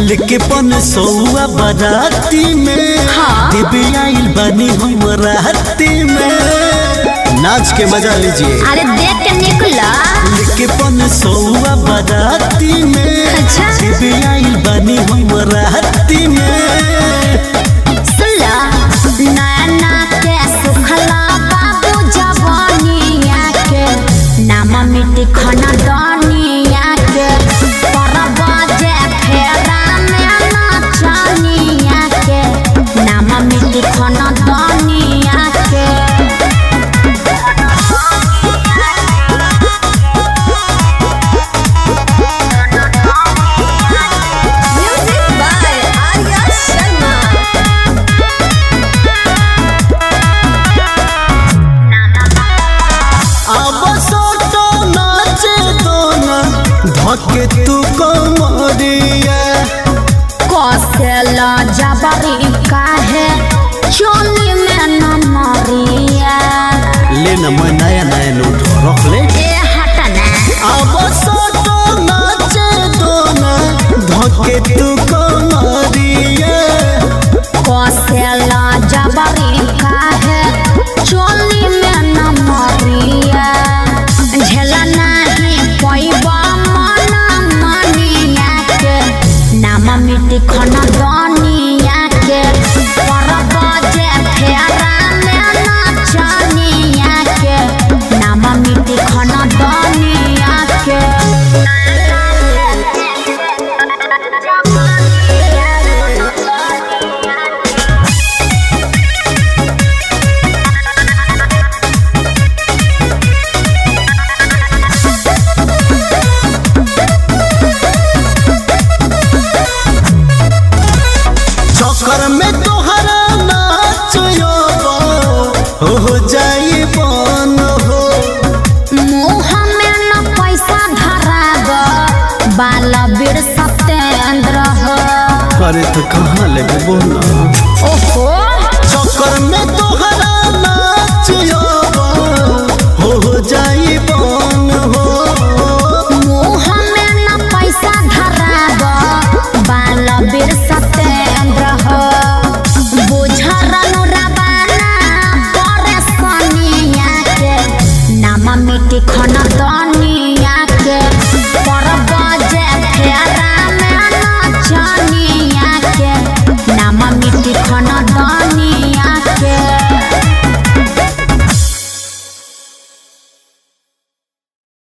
लेके पन सौआ बराती में हाँ। देवे आइल बानी हम राती में नाच के मजा लीजिए अरे देख के निकला लेके पन सौआ बराती में अच्छा। देवे आइल बानी हम राती में सुला नैना के सुखला बाबू जवानिया के नाम मिट्टी खाना दानिया के परबाजे फेरा में नाचनिया के नाम मिट्टी खाना दानिया के Music by Arya Sharma. अब सोटो नाचे दोना धके तू कमरिया कसेला जबरी काहे चोली में न मरिया ले न मैं नया नया नोट रख ले ए हटना अब सोटो नाचे दोना धके तू कमरिया कसेला जबरी काहे चोली में न मरिया झेला नहीं पैबा मन मनिया के नाम मिट्टी खना दनिया के परबजे फेरा में नाचनिया के नाम मिट्टी खना दनिया के चक्कर में तोहरा नाच हो जाई बन हो मुँह में न पैसा धराब बाल बीर सत्येंद्र हो अरे तो कहाँ लेबे बोला ओहो चक्कर में तोहरा नाच हो जाई बन हो मुँह में न पैसा धराब बाल बीर सत्येंद्र हो बुझरनु रबाना परेशानिया के नाम मिट्टी खन